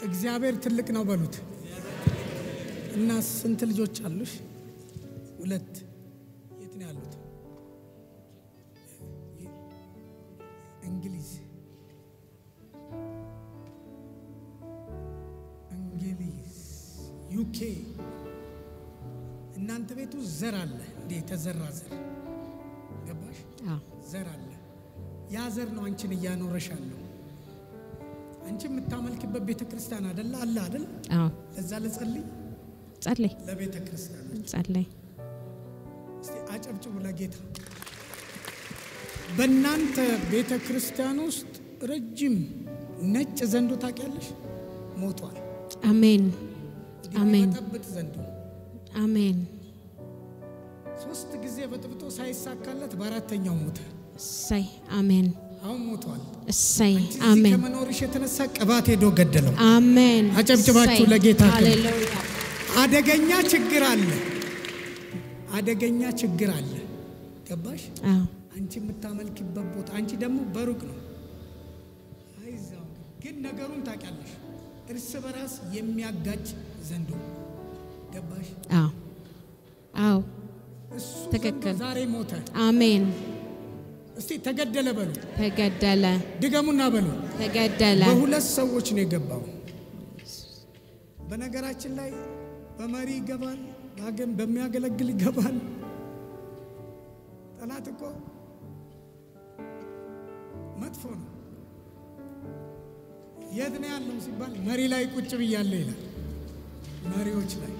እግዚአብሔር ትልቅ ነው በሉት። እና ስንት ልጆች አሉሽ? ሁለት። የት ነው ያሉት? እንግሊዝ እንግሊዝ፣ ዩኬ። እናንተ ቤቱ ዘር አለ እንዴ? የተዘራ ዘር ገባሽ? አዎ ዘር አለ። ያ ዘር ነው አንቺን እያኖረሽ አለው። አንቺ የምታመልክበት ቤተ ክርስቲያን አደለ አለ አደል? አዎ ለዛ ልጸልይ ጸለይ ለቤተ ክርስቲያን ጸለይ እስቲ አጨብጭቡ ለጌታ። በእናንተ ቤተ ክርስቲያን ውስጥ ረጅም ነጭ ዘንዶ ታውቂያለሽ? ሞቷል። አሜን አሜን ጠብጥ ዘንዶ አሜን ሶስት ጊዜ በጥብጦ ሳይሳካለት በአራተኛው ሞተ። እሰይ አሜን አሁን ሞቷል። እሰይ እዚህ አሜን ከመኖርሽ የተነሳ ቅባት ሄዶ ገደለው። አሜን አጨብጭባችሁ እሰይ። ለጌታ ክብር። ሃሌሉያ አደገኛ ችግር አለ። አደገኛ ችግር አለ። ገባሽ? አዎ አንቺ የምታመልክበት ቦታ አንቺ ደግሞ በሩቅ ነው። አይዛው ግን ነገሩን ታውቂያለሽ። እርስ በራስ የሚያጋጭ ዘንዶ ገባሽ? አዎ አዎ እሱ ትክክል። ዘንዶ ዛሬ ሞተ። አሜን እስቲ ተገደለ በሉ፣ ተገደለ ድገሙና በሉ። ተገደለ በሁለት ሰዎች ነው የገባው። በነገራችን ላይ በመሪ ይገባል፣ በሀገን በሚያገለግል ይገባል። ጠላት እኮ መጥፎ ነው። የት ነው ያለው ሲባል መሪ ላይ ቁጭ ብያለሁ ይላል። መሪዎች ላይ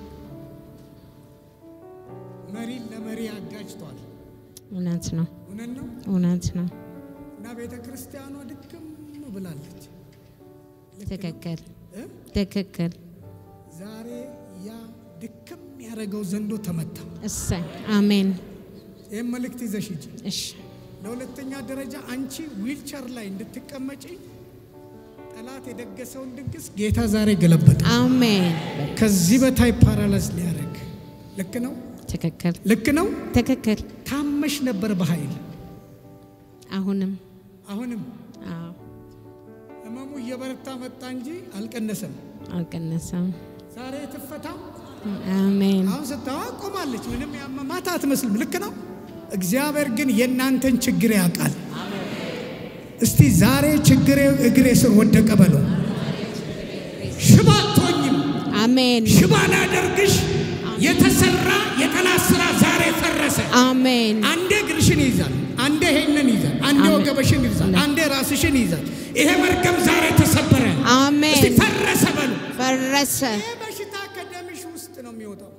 መሪን ለመሪ አጋጭቷል። እውነት ነው እውነት ነው። እውነት ነው እና ቤተ ክርስቲያኗ ድክም ብላለች። ትክክል እ? ትክክል ዛሬ ያ ድክም ያደረገው ዘንዶ ተመታ። እሰይ አሜን ይህም መልእክት ይዘሽ ሂጂ። እሺ ለሁለተኛ ደረጃ አንቺ ዊልቸር ላይ እንድትቀመጪ ጠላት የደገሰውን ድግስ ጌታ ዛሬ ገለበጠ። አሜን ከዚህ በታይ ፓራላይዝ ሊያደርግ ልክ ነው፣ ትክክል ልክ ነው። ትክክል ታመሽ ነበር በኃይል አሁንም አሁንም አዎ ህመሙ እየበረታ መጣ እንጂ አልቀነሰም። አልቀነሰም ዛሬ ትፈታ። አሜን አሁን ስታዋ ቆማለች። ምንም ያመማት አትመስልም። ልክ ነው። እግዚአብሔር ግን የእናንተን ችግር ያውቃል። እስቲ ዛሬ ችግሬ እግሬ ስር ወደቀ በለው። ሽባ አትሆኝም። አሜን ሽባ ላደርግሽ የተሰራ የጠላት ስራ ዛሬ ፈረሰ። አሜን አንዴ እግርሽን ይይዛል፣ አንዴ ይሄንን ይይዛል፣ አንዴ አሜን። ወገበሽን ይይዛል፣ አንዴ ራስሽን ይይዛል። ይሄ መርገም ዛሬ ተሰበረ። እስቲ አሜን ፈረሰ በሉ። ፈረሰ ይህ በሽታ ከደምሽ ውስጥ ነው የሚወጣው።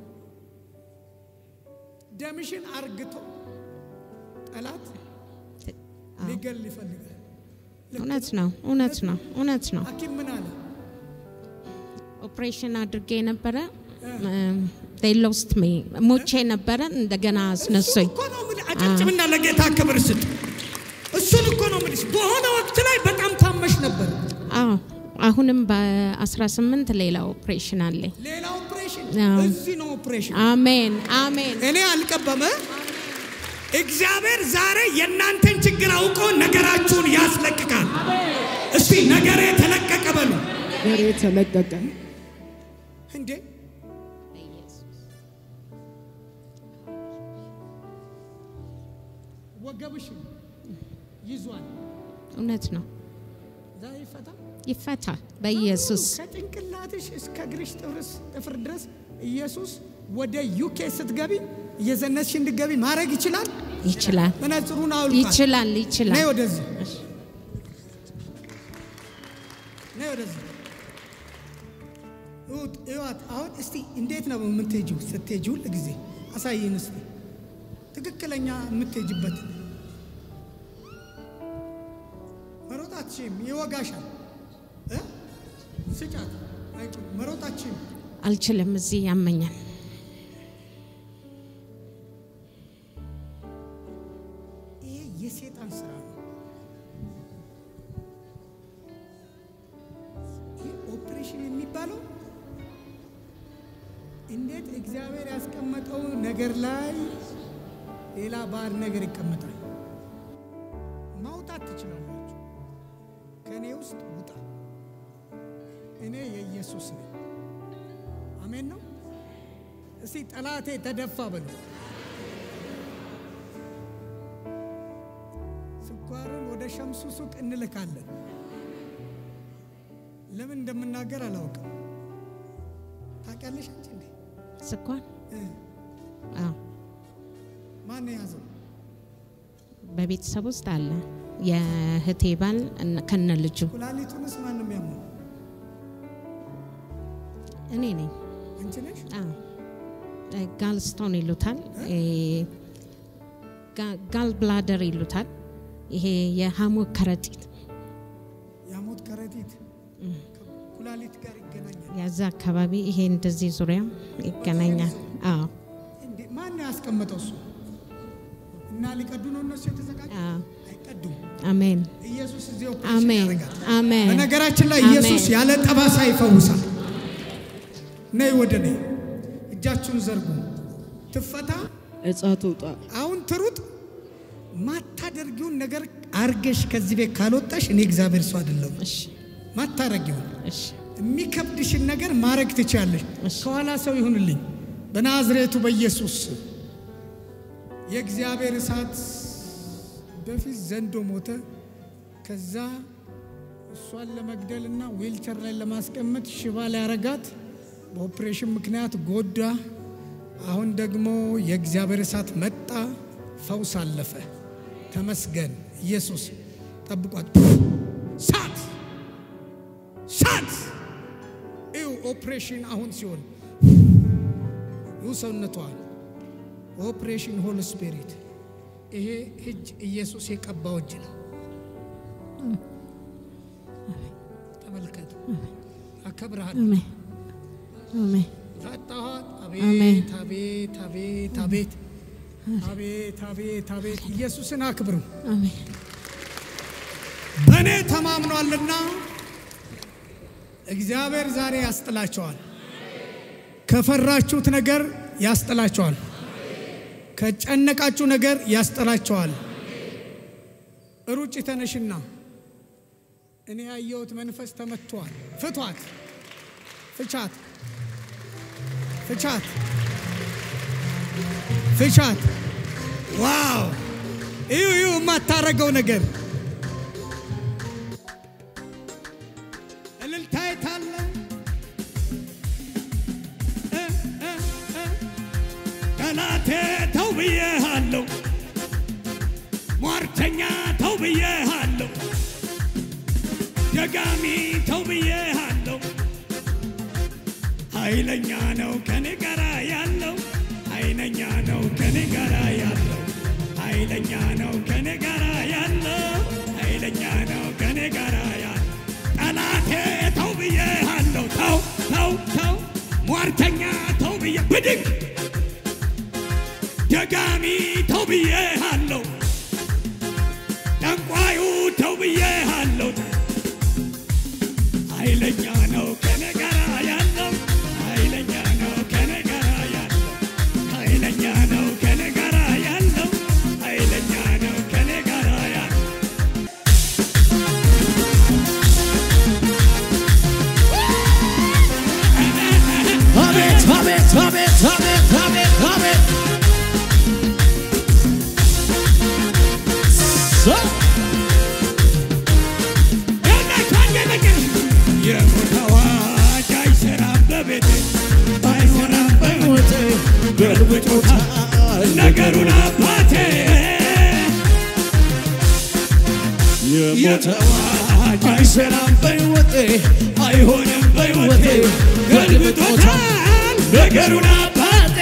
ደምሽን አርግቶ ጠላት ሊገል ይፈልጋል። እውነት ነው እውነት ነው እውነት ነው ሐኪም ምን አለ? ኦፕሬሽን አድርጌ ነበረ ሎስት ሜ ሞቼ ነበረ እንደገና አስነሱኝ እኮ ነው የምልህ። አጨብጭብና ለጌታ ክብር ስጥ። እሱን እኮ ነው የምልሽ። በሆነ ወቅት ላይ በጣም ታመሽ ነበር። አዎ አሁንም በ18 ሌላ ኦፕሬሽን አለኝ ሌላ ኦፕሬሽን፣ አዎ። እዚህ ነው ኦፕሬሽን። አሜን አሜን እኔ አልቀበመ እግዚአብሔር ዛሬ የእናንተን ችግር አውቆ ነገራችሁን ያስለቅቃል። እስቲ ነገሬ ተለቀቀ በሉ ነገሬ ተለቀቀ። እንዴ ወገብሽን ይዟል። እውነት ነው ዛሬ ይፈታ። ይፈታ በኢየሱስ ከጭንቅላትሽ እስከ እግርሽ ጥፍርስ ጥፍር ድረስ ኢየሱስ ወደ ዩኬ ስትገቢ እየዘነስሽ እንድገቢ ማድረግ ይችላል። ይችላል መነጽሩን አውልቃል። ይችላል ነይ ይችላል ወደዚህ፣ ነይ ወደዚህ። እዩት፣ እዩዋት። አሁን እስቲ እንዴት ነው የምትሄጂው? ስትሄጂ ሁል ጊዜ አሳይን እስቲ ትክክለኛ የምትሄጂበት መሮጥ አትችይም፣ ይወጋሻል። እ? ስጫት አይችልም፣ መሮጥ አትችይም። አልችልም እዚህ ያመኛል ይሄ የሴጣን ስራ ነው። ይህ ኦፕሬሽን የሚባለው እንዴት እግዚአብሔር ያስቀመጠው ነገር ላይ ሌላ ባዕድ ነገር ይቀመጣል። ማውጣት ትችላላችሁ። ከእኔ ውስጥ ውጣ። እኔ የኢየሱስ ነኝ። አሜን ነው። እስቲ ጠላቴ ተደፋ በሉ። ስኳርን ወደ ሸምሱ ሱቅ እንልካለን። ለምን እንደምናገር አላውቅም። ታውቂያለሽ አንቺ እንዴ? ስኳር እ አዎ፣ ማን የያዘው? በቤተሰብ ውስጥ አለ። የእህቴ ባል እነ- ከነ ልጁ ኩላሊቱንስ ማን ነው የሚያመው? እኔ ነኝ። አንቺ ነሽ? አዎ፣ ጋልስቶን ይሉታል። እ፣ ጋ- ጋል ብላደር ይሉታል። ይሄ የሐሞት ከረጢት የሐሞት ከረጢት ከኩላሊት ጋር ይገናኛል። ያዛ አካባቢ ይሄ እንደዚህ ዙሪያ ይገናኛል። አዎ፣ እንዴ ማን ነው ያስቀመጠው እሱ? እና ሊቀዱ ነው እነሱ የተዘጋጁ? አዎ። አይቀዱም። አሜን፣ ኢየሱስ እዚህ ኦፕሬሽን አሜን፣ ያደርጋል። አሜን። በነገራችን ላይ አሜን። ኢየሱስ ያለ ጠባሳ ይፈውሳል። ነይ ወደ ነይ፣ እጃችሁን ዘርጉ። ትፈታ። እጻ ትውጣ። አሁን ትሩጥ። ማታደርጊውን ነገር አርገሽ ከዚህ ቤት ካልወጣሽ እኔ እግዚአብሔር ሰው አይደለሁም። እሺ፣ ማታረጊውን እሺ፣ የሚከብድሽን ነገር ማድረግ ትችያለሽ። እሺ። ከኋላ ሰው ይሁንልኝ በናዝሬቱ በኢየሱስ ስም። የእግዚአብሔር እሳት በፊት ዘንዶ ሞተ። ከዛ እሷን ለመግደልና ዊልቸር ላይ ለማስቀመጥ ሽባ ሊያረጋት በኦፕሬሽን ምክንያት ጎዳ። አሁን ደግሞ የእግዚአብሔር እሳት መጣ፣ ፈውስ አለፈ። ተመስገን ኢየሱስ። ጠብቋት። ሳት ሳት ይው ኦፕሬሽን አሁን ሲሆን ይው ሰውነቷል ኦፕሬሽን ሆል ስፒሪት ይሄ እጅ ኢየሱስ የቀባው እጅ ነው። ተመልከቱ። አከብርሃለሁ። አሜን፣ አሜን፣ ፈጣኋት። አሜን። አቤት አቤት አቤት አቤት አቤት አቤት አቤት ኢየሱስን አክብሩ። አሜን። በእኔ ተማምኗልና እግዚአብሔር ዛሬ ያስጥላቸዋል። ከፈራችሁት ነገር ያስጥላቸዋል። ከጨነቃችሁ ነገር ያስጥላቸዋል። ሩጭ ተነሽና እኔ ያየሁት መንፈስ ተመቷል። ፍቷት፣ ፍቻት፣ ፍቻት፣ ፍቻት። ዋው! እዩ እዩ የማታረገው ነገር እልልታ የታለ? እ እ እ ጠላቴ ተው ብዬሃለሁ፣ ሟርተኛ ተው ብዬሃለሁ፣ ደጋሚ ተው ብዬሃለሁ። ኃይለኛ ነው ከኔ ጋራ ያለው፣ ኃይለኛ ነው ከኔ ጋራ ያለው፣ ኃይለኛ ነው ከኔ ጋራ ያለው፣ ኃይለኛ ነው ከኔ ጋራ ያለው። ጠላቴ ተው ብዬሃለሁ፣ ተው ተው ተው፣ ሟርተኛ ተው ብዬ ብድግ ደጋሚ ተው ብዬሃለሁ፣ ጠንቋዩ ተው ብዬሃለሁ። ኃይለኛ ነው ከኔ ጋራ ያለው፣ ኃይለኛ ነው ከኔ ጋራ ያለው፣ ኃይለኛ ነው ከኔ ጋራ ያለው፣ ኃይለኛ ነው ከኔ ጋራ ያለው። አቤት አቤት አቤት አቤት አቤት አቤት ሰ- የሞት አዋጅ አይሰራም በቤቴ አይሰራም በሕይወቴ ገልብጦታል ነገሩን አባቴ የሞተ አዋጅ አይሰራም በሕይወቴ አይሆንም በሕይወቴ ገልብጦታል ነገሩን አባቴ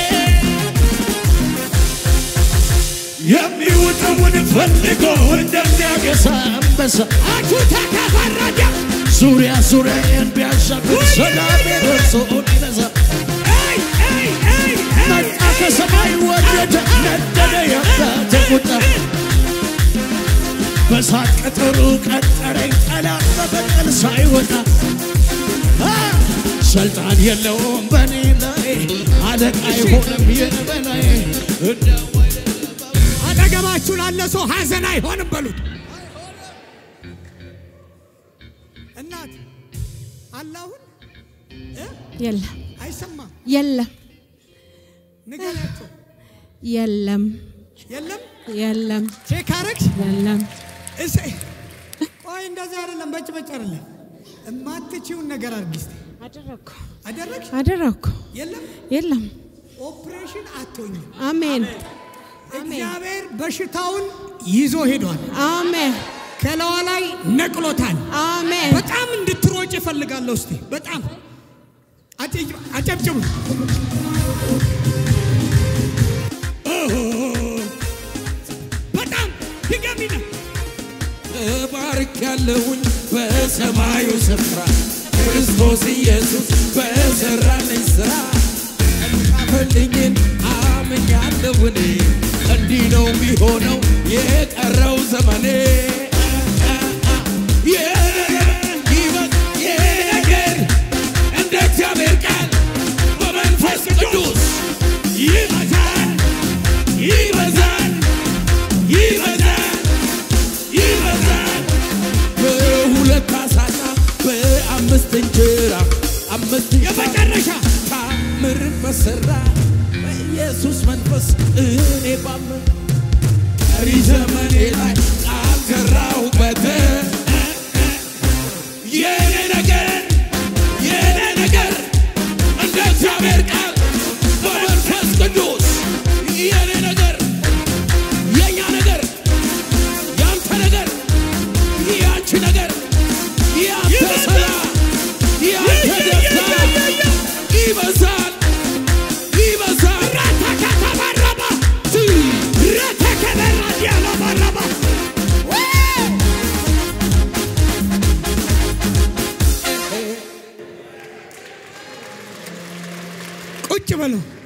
የሚውጠውን ፈልጎ እንደሚያገሳ አንበሳ አቹ ተከፈረደ ዙሪያ ዙሪያዬን ቢያሻግር ሰላም ደርሶ ይነሳ አይ አይ አይ መጣ ከሰማይ ወረደ ነደደ የአባቴ ቁጣ በሳት ቅጥሩ ቀጠረኝ ጠላት በበቀል ሳይወጣ አ! ስልጣን የለውም በኔ ላይ አለቃ አይሆንም የበላይ እንደው አጠገባችሁ ላለ ሰው ሐዘን አይሆንም በሉት። እናት አለ አሁን እ? የለም አይሰማም። የለም ንገሪያቸው። የለም የለም የለም ቼክ አረግሽ? የለም እሰይ ቆይ፣ እንደዚህ አይደለም፣ በጭ በጭ አይደለም። እማትችውን ነገር አድርጊ እስቲ። አደረግኩ አደረግሽ? አደረግኩ የለም የለም ኦፕሬሽን አትሆኝም። አሜን እግዚአብሔር በሽታውን ይዞ ሄዷል። አሜን ከለዋ ላይ ነቅሎታል። አሜን በጣም እንድትሮጭ እፈልጋለሁ። እስቲ በጣም አጨ- አጨብጭቡ። በጣም ድገሚና እባርክ ያለሁኝ በሰማዩ ስፍራ ክርስቶስ ኢየሱስ በሰራልኝ ስራ ጻፈልኝን አምኛለሁ እኔ እንዲህ ነው የሚሆነው የቀረው ዘመኔ ይህ ነገር እንደ እግዚአብሔር ቃል በመንፈስ ቅዱስ ይበዛል ይበዛል ይበዛል ይበዛል በሁለት ዓሣና በአምስት እንጀራ አምስት የመጨረሻ ታምር በሠራ በኢየሱስ መንፈስ እኔ ባምን ቀሪ ዘመኔ ላይ ቃል ዘራሁበት የኔ ነገር የኔ ነገር እንደ እግዚአብሔር ቃል በመንፈስ ቅዱስ የኔ ነገር የኛ ነገር ያንተ ነገር ያንቺ ነገር ያንተ ሰላም ያንተ ደስታ ይበዛል ይበዛል ራታካታባራባ ራታከበራዲያላባራባ ቁጭ በለው።